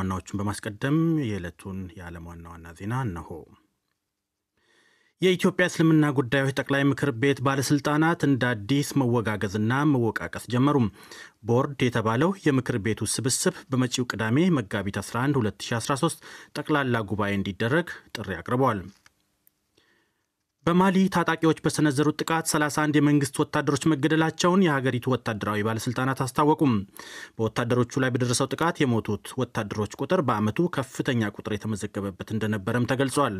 ዋናዎቹን በማስቀደም የዕለቱን የዓለም ዋና ዋና ዜና እነሆ። የኢትዮጵያ እስልምና ጉዳዮች ጠቅላይ ምክር ቤት ባለስልጣናት እንደ አዲስ መወጋገዝና መወቃቀስ ጀመሩ። ቦርድ የተባለው የምክር ቤቱ ስብስብ በመጪው ቅዳሜ መጋቢት 11 2013 ጠቅላላ ጉባኤ እንዲደረግ ጥሪ አቅርበዋል። በማሊ ታጣቂዎች በሰነዘሩት ጥቃት 31 የመንግስት ወታደሮች መገደላቸውን የሀገሪቱ ወታደራዊ ባለስልጣናት አስታወቁም። በወታደሮቹ ላይ በደረሰው ጥቃት የሞቱት ወታደሮች ቁጥር በዓመቱ ከፍተኛ ቁጥር የተመዘገበበት እንደነበረም ተገልጿል።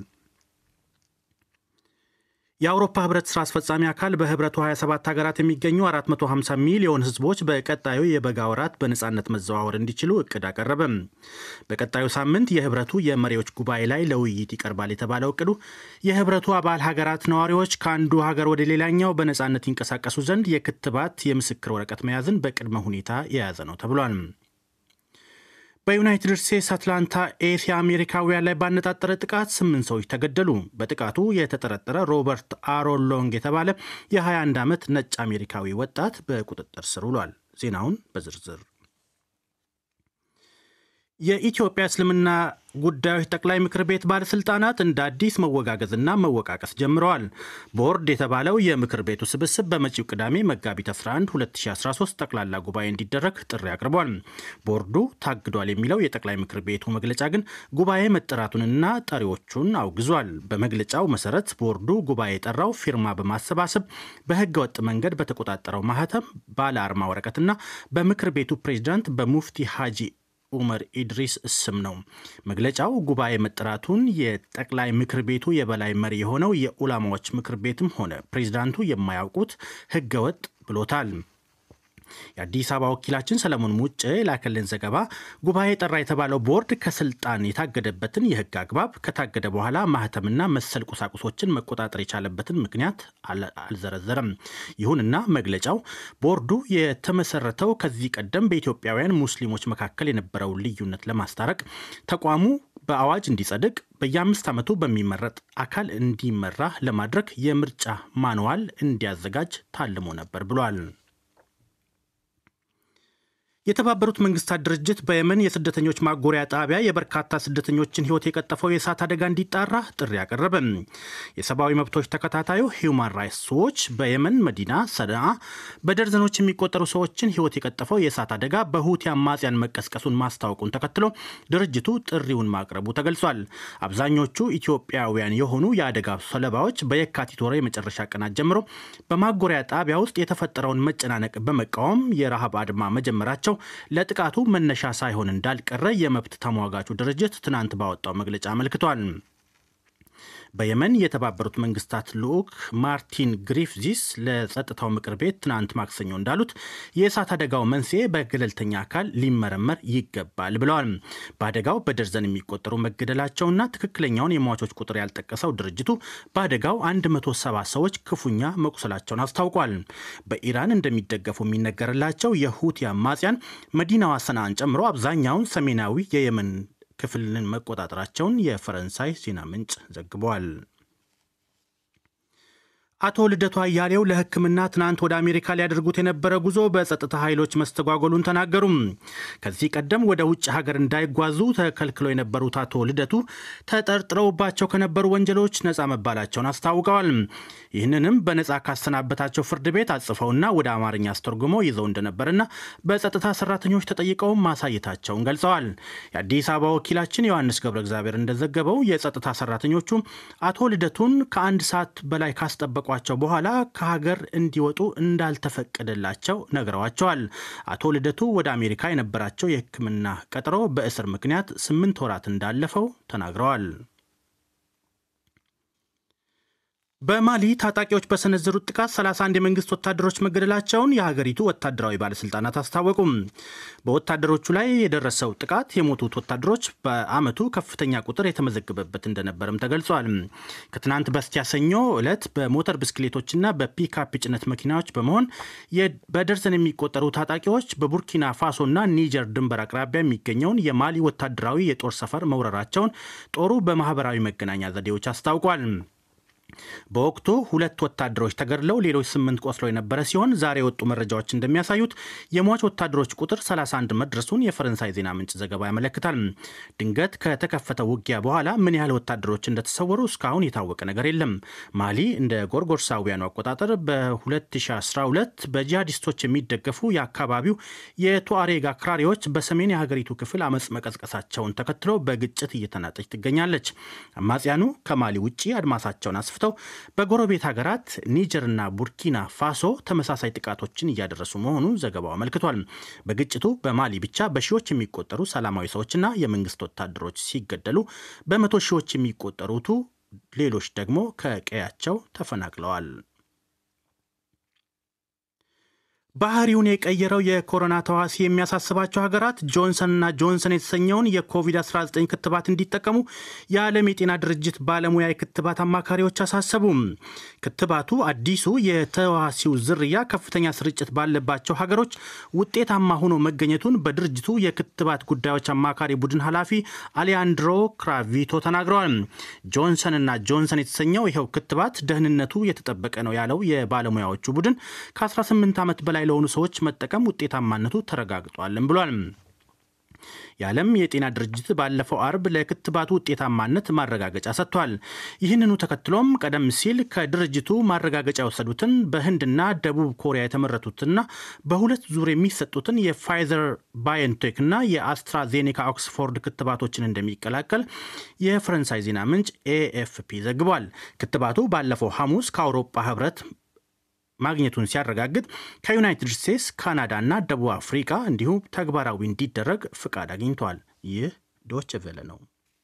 የአውሮፓ ህብረት ስራ አስፈጻሚ አካል በህብረቱ 27 ሀገራት የሚገኙ 450 ሚሊዮን ህዝቦች በቀጣዩ የበጋ ወራት በነፃነት መዘዋወር እንዲችሉ እቅድ አቀረበ። በቀጣዩ ሳምንት የህብረቱ የመሪዎች ጉባኤ ላይ ለውይይት ይቀርባል የተባለው እቅዱ የህብረቱ አባል ሀገራት ነዋሪዎች ከአንዱ ሀገር ወደ ሌላኛው በነፃነት ይንቀሳቀሱ ዘንድ የክትባት የምስክር ወረቀት መያዝን በቅድመ ሁኔታ የያዘ ነው ተብሏል። በዩናይትድ ስቴትስ አትላንታ ኤስ የአሜሪካውያን ላይ ባነጣጠረ ጥቃት ስምንት ሰዎች ተገደሉ። በጥቃቱ የተጠረጠረ ሮበርት አሮን ሎንግ የተባለ የ21 ዓመት ነጭ አሜሪካዊ ወጣት በቁጥጥር ስር ውሏል። ዜናውን በዝርዝር የኢትዮጵያ እስልምና ጉዳዮች ጠቅላይ ምክር ቤት ባለስልጣናት እንደ አዲስ መወጋገዝና መወቃቀስ ጀምረዋል። ቦርድ የተባለው የምክር ቤቱ ስብስብ በመጪው ቅዳሜ መጋቢት 11 2013 ጠቅላላ ጉባኤ እንዲደረግ ጥሪ አቅርቧል። ቦርዱ ታግዷል የሚለው የጠቅላይ ምክር ቤቱ መግለጫ ግን ጉባኤ መጠራቱንና ጠሪዎቹን አውግዟል። በመግለጫው መሰረት ቦርዱ ጉባኤ የጠራው ፊርማ በማሰባሰብ በህገ ወጥ መንገድ በተቆጣጠረው ማህተም ባለ አርማ ወረቀትና በምክር ቤቱ ፕሬዚዳንት በሙፍቲ ሀጂ ኡመር ኢድሪስ ስም ነው። መግለጫው ጉባኤ መጠራቱን የጠቅላይ ምክር ቤቱ የበላይ መሪ የሆነው የኡላማዎች ምክር ቤትም ሆነ ፕሬዚዳንቱ የማያውቁት ህገወጥ ብሎታል። የአዲስ አበባ ወኪላችን ሰለሞን ሙጬ ላከልን ዘገባ ጉባኤ ጠራ የተባለው ቦርድ ከስልጣን የታገደበትን የህግ አግባብ ከታገደ በኋላ ማህተምና መሰል ቁሳቁሶችን መቆጣጠር የቻለበትን ምክንያት አልዘረዘረም። ይሁንና መግለጫው ቦርዱ የተመሰረተው ከዚህ ቀደም በኢትዮጵያውያን ሙስሊሞች መካከል የነበረውን ልዩነት ለማስታረቅ ተቋሙ በአዋጅ እንዲጸድቅ በየአምስት ዓመቱ በሚመረጥ አካል እንዲመራ ለማድረግ የምርጫ ማንዋል እንዲያዘጋጅ ታልሞ ነበር ብሏል። የተባበሩት መንግስታት ድርጅት በየመን የስደተኞች ማጎሪያ ጣቢያ የበርካታ ስደተኞችን ህይወት የቀጠፈው የእሳት አደጋ እንዲጣራ ጥሪ አቀረበ። የሰብአዊ መብቶች ተከታታዩ ሂውማን ራይትስ ዎች በየመን መዲና ሰንዓ በደርዘኖች የሚቆጠሩ ሰዎችን ህይወት የቀጠፈው የእሳት አደጋ በሁቲ አማጽያን መቀስቀሱን ማስታወቁን ተከትሎ ድርጅቱ ጥሪውን ማቅረቡ ተገልጿል። አብዛኞቹ ኢትዮጵያውያን የሆኑ የአደጋ ሰለባዎች በየካቲት ወር የመጨረሻ ቀናት ጀምሮ በማጎሪያ ጣቢያ ውስጥ የተፈጠረውን መጨናነቅ በመቃወም የረሃብ አድማ መጀመራቸው ለጥቃቱ መነሻ ሳይሆን እንዳልቀረ የመብት ተሟጋቹ ድርጅት ትናንት ባወጣው መግለጫ አመልክቷል። በየመን የተባበሩት መንግስታት ልዑክ ማርቲን ግሪፍዚስ ለጸጥታው ምክር ቤት ትናንት ማክሰኞ እንዳሉት የእሳት አደጋው መንስኤ በገለልተኛ አካል ሊመረመር ይገባል ብለዋል። በአደጋው በደርዘን የሚቆጠሩ መገደላቸውና ትክክለኛውን የሟቾች ቁጥር ያልጠቀሰው ድርጅቱ በአደጋው 170 ሰዎች ክፉኛ መቁሰላቸውን አስታውቋል። በኢራን እንደሚደገፉ የሚነገርላቸው የሁቲ አማጽያን መዲናዋ ሰንዓን ጨምሮ አብዛኛውን ሰሜናዊ የየመን ክፍልን መቆጣጠራቸውን የፈረንሳይ ዜና ምንጭ ዘግቧል። አቶ ልደቱ አያሌው ለሕክምና ትናንት ወደ አሜሪካ ሊያደርጉት የነበረ ጉዞ በጸጥታ ኃይሎች መስተጓጎሉን ተናገሩም። ከዚህ ቀደም ወደ ውጭ ሀገር እንዳይጓዙ ተከልክለው የነበሩት አቶ ልደቱ ተጠርጥረውባቸው ከነበሩ ወንጀሎች ነፃ መባላቸውን አስታውቀዋል። ይህንንም በነፃ ካሰናበታቸው ፍርድ ቤት አጽፈውና ወደ አማርኛ አስተርጉመው ይዘው እንደነበርና በጸጥታ ሰራተኞች ተጠይቀው ማሳየታቸውን ገልጸዋል። የአዲስ አበባ ወኪላችን ዮሐንስ ገብረ እግዚአብሔር እንደዘገበው የጸጥታ ሰራተኞቹ አቶ ልደቱን ከአንድ ሰዓት በላይ ካስጠበቁ ቸው በኋላ ከሀገር እንዲወጡ እንዳልተፈቀደላቸው ነግረዋቸዋል። አቶ ልደቱ ወደ አሜሪካ የነበራቸው የሕክምና ቀጠሮ በእስር ምክንያት ስምንት ወራት እንዳለፈው ተናግረዋል። በማሊ ታጣቂዎች በሰነዘሩት ጥቃት 31 የመንግስት ወታደሮች መገደላቸውን የሀገሪቱ ወታደራዊ ባለስልጣናት አስታወቁም። በወታደሮቹ ላይ የደረሰው ጥቃት የሞቱት ወታደሮች በዓመቱ ከፍተኛ ቁጥር የተመዘገበበት እንደነበርም ተገልጿል። ከትናንት በስቲያ ሰኞ ዕለት በሞተር ብስክሌቶችና በፒካፕ ጭነት መኪናዎች በመሆን በደርዘን የሚቆጠሩ ታጣቂዎች በቡርኪና ፋሶና ኒጀር ድንበር አቅራቢያ የሚገኘውን የማሊ ወታደራዊ የጦር ሰፈር መውረራቸውን ጦሩ በማህበራዊ መገናኛ ዘዴዎች አስታውቋል። በወቅቱ ሁለት ወታደሮች ተገድለው ሌሎች ስምንት ቆስለው የነበረ ሲሆን ዛሬ የወጡ መረጃዎች እንደሚያሳዩት የሟች ወታደሮች ቁጥር 31 መድረሱን የፈረንሳይ ዜና ምንጭ ዘገባ ያመለክታል። ድንገት ከተከፈተው ውጊያ በኋላ ምን ያህል ወታደሮች እንደተሰወሩ እስካሁን የታወቀ ነገር የለም። ማሊ እንደ ጎርጎርሳውያኑ አቆጣጠር በ2012 በጂሃዲስቶች የሚደገፉ የአካባቢው የቱአሬግ አክራሪዎች በሰሜን የሀገሪቱ ክፍል አመፅ መቀዝቀሳቸውን ተከትሎ በግጭት እየተናጠች ትገኛለች። አማጽያኑ ከማሊ ውጭ አድማሳቸውን አስፍተው በጎረቤት ሀገራት ኒጀርና ቡርኪና ፋሶ ተመሳሳይ ጥቃቶችን እያደረሱ መሆኑን ዘገባው አመልክቷል። በግጭቱ በማሊ ብቻ በሺዎች የሚቆጠሩ ሰላማዊ ሰዎችና የመንግስት ወታደሮች ሲገደሉ በመቶ ሺዎች የሚቆጠሩቱ ሌሎች ደግሞ ከቀያቸው ተፈናቅለዋል። ባህሪውን የቀየረው የኮሮና ተዋሲ የሚያሳስባቸው ሀገራት ጆንሰንና ጆንሰን የተሰኘውን የኮቪድ-19 ክትባት እንዲጠቀሙ የዓለም የጤና ድርጅት ባለሙያ የክትባት አማካሪዎች አሳሰቡም። ክትባቱ አዲሱ የተዋሲው ዝርያ ከፍተኛ ስርጭት ባለባቸው ሀገሮች ውጤታማ ሆኖ መገኘቱን በድርጅቱ የክትባት ጉዳዮች አማካሪ ቡድን ኃላፊ አሊያንድሮ ክራቪቶ ተናግረዋል። ጆንሰንና ጆንሰን የተሰኘው ይኸው ክትባት ደህንነቱ የተጠበቀ ነው ያለው የባለሙያዎቹ ቡድን ከ18 ዓመት በላይ ለሆኑ ሰዎች መጠቀም ውጤታማነቱ ተረጋግጧልም ብሏል። የዓለም የጤና ድርጅት ባለፈው አርብ ለክትባቱ ውጤታማነት ማረጋገጫ ሰጥቷል። ይህንኑ ተከትሎም ቀደም ሲል ከድርጅቱ ማረጋገጫ የወሰዱትን በህንድና ደቡብ ኮሪያ የተመረቱትና በሁለት ዙር የሚሰጡትን የፋይዘር ባዮንቴክና የአስትራዜኔካ ኦክስፎርድ ክትባቶችን እንደሚቀላቀል የፈረንሳይ ዜና ምንጭ ኤኤፍፒ ዘግቧል። ክትባቱ ባለፈው ሐሙስ ከአውሮፓ ህብረት ማግኘቱን ሲያረጋግጥ ከዩናይትድ ስቴትስ፣ ካናዳ እና ደቡብ አፍሪካ እንዲሁም ተግባራዊ እንዲደረግ ፍቃድ አግኝቷል። ይህ ዶች ቬለ ነው።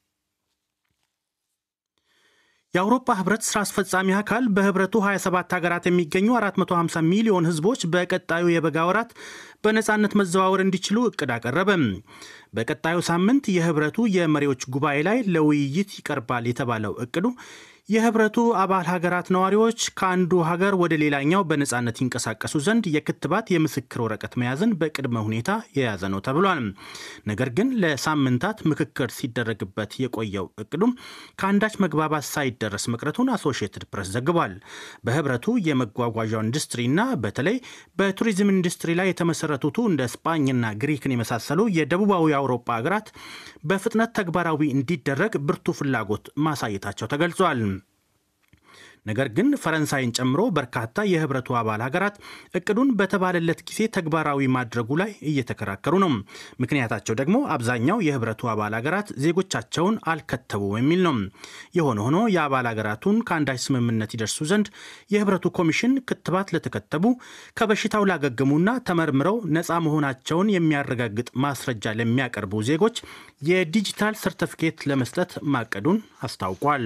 የአውሮፓ ህብረት ስራ አስፈጻሚ አካል በህብረቱ 27 ሀገራት የሚገኙ 450 ሚሊዮን ህዝቦች በቀጣዩ የበጋ ወራት በነፃነት መዘዋወር እንዲችሉ እቅድ አቀረበ። በቀጣዩ ሳምንት የህብረቱ የመሪዎች ጉባኤ ላይ ለውይይት ይቀርባል የተባለው እቅዱ የህብረቱ አባል ሀገራት ነዋሪዎች ከአንዱ ሀገር ወደ ሌላኛው በነፃነት ይንቀሳቀሱ ዘንድ የክትባት የምስክር ወረቀት መያዝን በቅድመ ሁኔታ የያዘ ነው ተብሏል። ነገር ግን ለሳምንታት ምክክር ሲደረግበት የቆየው እቅዱም ከአንዳች መግባባት ሳይደረስ መቅረቱን አሶሺየትድ ፕሬስ ዘግቧል። በህብረቱ የመጓጓዣው ኢንዱስትሪና በተለይ በቱሪዝም ኢንዱስትሪ ላይ የተመሰረቱቱ እንደ ስፓኝና ግሪክን የመሳሰሉ የደቡባዊ አውሮፓ ሀገራት በፍጥነት ተግባራዊ እንዲደረግ ብርቱ ፍላጎት ማሳየታቸው ተገልጿል። ነገር ግን ፈረንሳይን ጨምሮ በርካታ የህብረቱ አባል ሀገራት እቅዱን በተባለለት ጊዜ ተግባራዊ ማድረጉ ላይ እየተከራከሩ ነው። ምክንያታቸው ደግሞ አብዛኛው የህብረቱ አባል ሀገራት ዜጎቻቸውን አልከተቡም የሚል ነው። የሆነ ሆኖ የአባል ሀገራቱን ከአንዳች ስምምነት ይደርሱ ዘንድ የህብረቱ ኮሚሽን ክትባት ለተከተቡ ከበሽታው ላገገሙና ተመርምረው ነፃ መሆናቸውን የሚያረጋግጥ ማስረጃ ለሚያቀርቡ ዜጎች የዲጂታል ሰርተፊኬት ለመስጠት ማቀዱን አስታውቋል።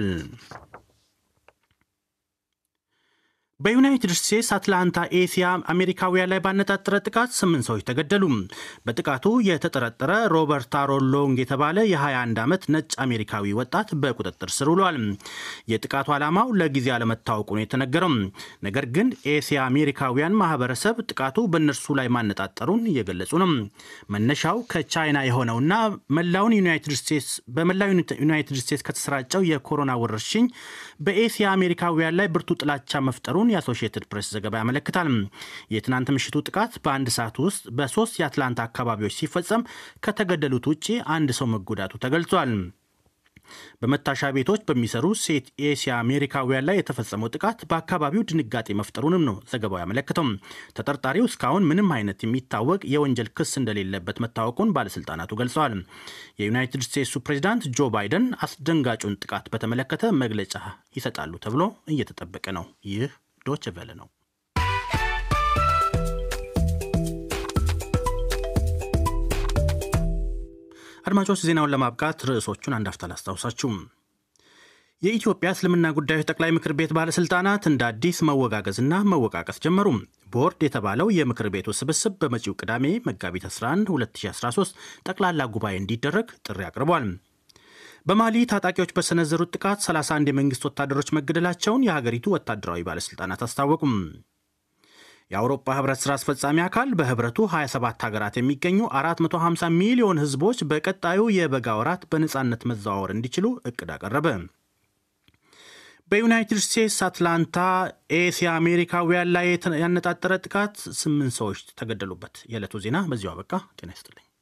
በዩናይትድ ስቴትስ አትላንታ ኤሲያ አሜሪካውያን ላይ ባነጣጠረ ጥቃት ስምንት ሰዎች ተገደሉ። በጥቃቱ የተጠረጠረ ሮበርት አሮን ሎንግ የተባለ የ21 ዓመት ነጭ አሜሪካዊ ወጣት በቁጥጥር ስር ውሏል። የጥቃቱ ዓላማው ለጊዜ አለመታወቁ ነው የተነገረው። ነገር ግን ኤሲያ አሜሪካውያን ማህበረሰብ ጥቃቱ በእነርሱ ላይ ማነጣጠሩን እየገለጹ ነው። መነሻው ከቻይና የሆነውና መላውን ዩናይትድ ስቴትስ በመላው ዩናይትድ ስቴትስ ከተሰራጨው የኮሮና ወረርሽኝ በኤሲያ አሜሪካውያን ላይ ብርቱ ጥላቻ መፍጠሩን የአሶሺየትድ ፕሬስ ዘገባ ያመለክታል። የትናንት ምሽቱ ጥቃት በአንድ ሰዓት ውስጥ በሶስት የአትላንታ አካባቢዎች ሲፈጸም ከተገደሉት ውጭ አንድ ሰው መጎዳቱ ተገልጿል። በመታሻ ቤቶች በሚሰሩ ሴት ኤሲያ አሜሪካውያን ላይ የተፈጸመው ጥቃት በአካባቢው ድንጋጤ መፍጠሩንም ነው ዘገባው ያመለክተው። ተጠርጣሪው እስካሁን ምንም አይነት የሚታወቅ የወንጀል ክስ እንደሌለበት መታወቁን ባለስልጣናቱ ገልጸዋል። የዩናይትድ ስቴትሱ ፕሬዚዳንት ጆ ባይደን አስደንጋጩን ጥቃት በተመለከተ መግለጫ ይሰጣሉ ተብሎ እየተጠበቀ ነው። ይህ ዶች ቨለ ነው። አድማጮች ዜናውን ለማብቃት ርዕሶቹን አንድ አፍታ ላስታውሳችሁ። የኢትዮጵያ እስልምና ጉዳዮች ጠቅላይ ምክር ቤት ባለስልጣናት እንደ አዲስ መወጋገዝና መወቃቀስ ጀመሩ። ቦርድ የተባለው የምክር ቤቱ ስብስብ በመጪው ቅዳሜ መጋቢት 11 2013 ጠቅላላ ጉባኤ እንዲደረግ ጥሪ አቅርቧል። በማሊ ታጣቂዎች በሰነዘሩት ጥቃት 31 የመንግስት ወታደሮች መገደላቸውን የሀገሪቱ ወታደራዊ ባለስልጣናት አስታወቁም። የአውሮፓ ህብረት ስራ አስፈጻሚ አካል በህብረቱ 27 ሀገራት የሚገኙ 450 ሚሊዮን ህዝቦች በቀጣዩ የበጋ ወራት በነፃነት መዘዋወር እንዲችሉ እቅድ አቀረበ። በዩናይትድ ስቴትስ አትላንታ ኤስያ አሜሪካውያን ላይ ያነጣጠረ ጥቃት ስምንት ሰዎች ተገደሉበት። የዕለቱ ዜና በዚሁ አበቃ። ጤና ይስጥልኝ።